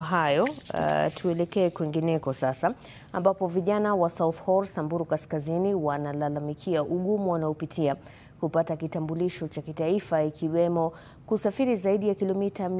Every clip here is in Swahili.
hayo uh, tuelekee kwingineko sasa, ambapo vijana wa South Horr, Samburu Kaskazini wanalalamikia ugumu wanaopitia kupata kitambulisho cha kitaifa ikiwemo kusafiri zaidi ya kilomita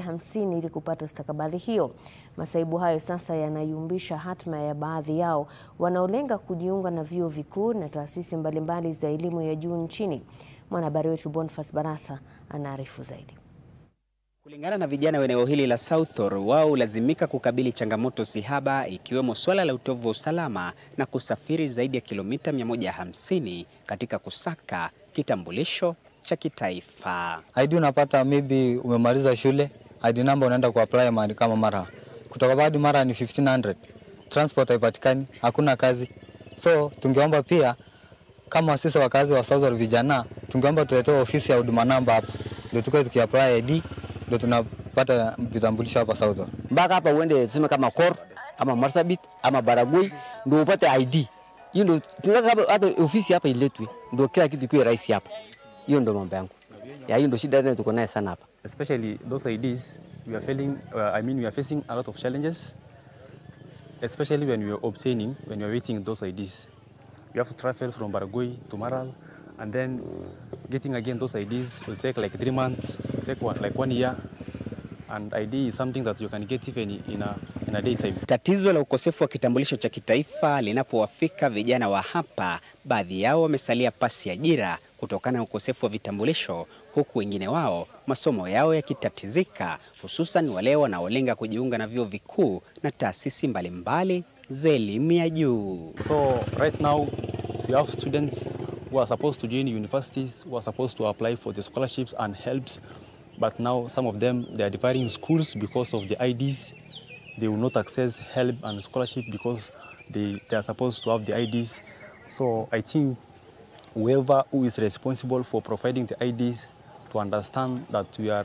150 ili kupata stakabadhi hiyo. Masaibu hayo sasa yanayumbisha hatma ya baadhi yao wanaolenga kujiunga na vyuo vikuu na taasisi mbalimbali za elimu ya juu nchini. Mwanahabari wetu Boniface Barasa anaarifu zaidi. Kulingana na vijana wa eneo hili la South Horr, wao hulazimika kukabili changamoto sihaba ikiwemo swala la utovu wa usalama na kusafiri zaidi ya kilomita 150 katika kusaka kitambulisho cha kitaifa. ID unapata maybe umemaliza shule, ID number unaenda kuapply mahali kama Mara. Kutoka bado Mara ni 1500. Transport haipatikani, hakuna kazi. So tungeomba pia kama sisi wakazi wa South Horr vijana, tungeomba tuletewe ofisi ya huduma namba hapa. Ndio tukae tukiapply ID ndio tunapata vitambulisho hapa South Horr. mpaka hapa uende tuseme kama Kor ama Marsabit ama Baragoi ndio upate ID. Hiyo ndio tunataka hapa- hata ofisi hapa iletwe, ndio kila kitu kiwe rahisi hapa. Hiyo ndio mambo yangu. Ya hiyo ndio shida tuko naye sana hapa. especially those IDs, we are feeling, uh, I mean, we are facing a lot of challenges, especially when we are obtaining, when we are waiting those IDs. We have to travel from Baragoi to Maral, and then getting again those IDs will take like three months, will take one, like one year, and ID is something that you can get even in a, in a daytime. Tatizo la ukosefu wa kitambulisho cha kitaifa linapowafika vijana wa hapa, baadhi yao wamesalia pasi ajira kutokana na ukosefu wa vitambulisho, huku wengine wao masomo yao yakitatizika, hususan wale wanaolenga kujiunga na vyuo vikuu na taasisi mbalimbali za elimu ya juu. So right now, we have students who are supposed to join universities, who are supposed to apply for the scholarships and helps, but now some of them they are departing schools because of the IDs. They will not access help and scholarship because they, they are supposed to have the IDs. So I think whoever who is responsible for providing the IDs to understand that we are,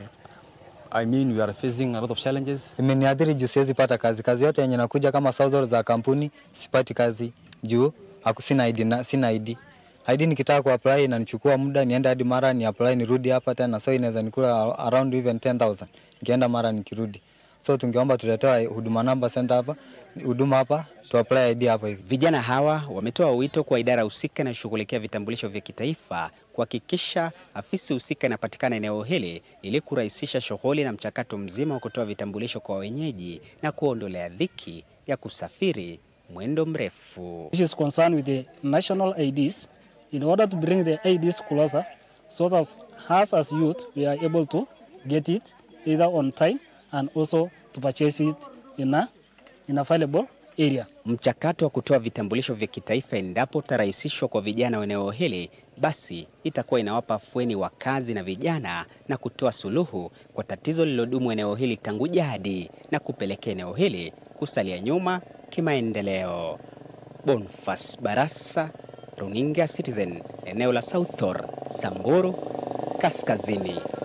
I mean, we are facing a lot of challenges Imeniadhiri juu siwezi pata kazi. Kazi yote yenye nakuja kama South Horr za kampuni sipati kazi juu haku- sina ID, na, sina ID. ID nikitaka kuapply inanichukua muda niende hadi Mara ni apply nirudi hapa tena, so inaweza nikula around even 10000 nikienda Mara nikirudi. So tungeomba tuletewe huduma namba center hapa, huduma hapa tu apply ID hapa hivi. Vijana hawa wametoa wito kwa idara husika inayoshughulikia vitambulisho vya kitaifa kuhakikisha afisi husika inapatikana eneo hili ili kurahisisha shughuli na mchakato mzima wa kutoa vitambulisho kwa wenyeji na kuondolea dhiki ya kusafiri mwendo mrefu. which is concerned with the national IDs in order to bring the IDs closer so that us as youth we are able to get it either on time and also to purchase it in a in available area. Mchakato wa kutoa vitambulisho vya kitaifa endapo utarahisishwa kwa vijana wa eneo hili, basi itakuwa inawapa afueni wakazi na vijana na kutoa suluhu kwa tatizo lililodumu eneo hili tangu jadi na kupelekea eneo hili kusalia nyuma kimaendeleo. Bonfas Barasa, Runinga Citizen, eneo la South Horr, Samburu Kaskazini.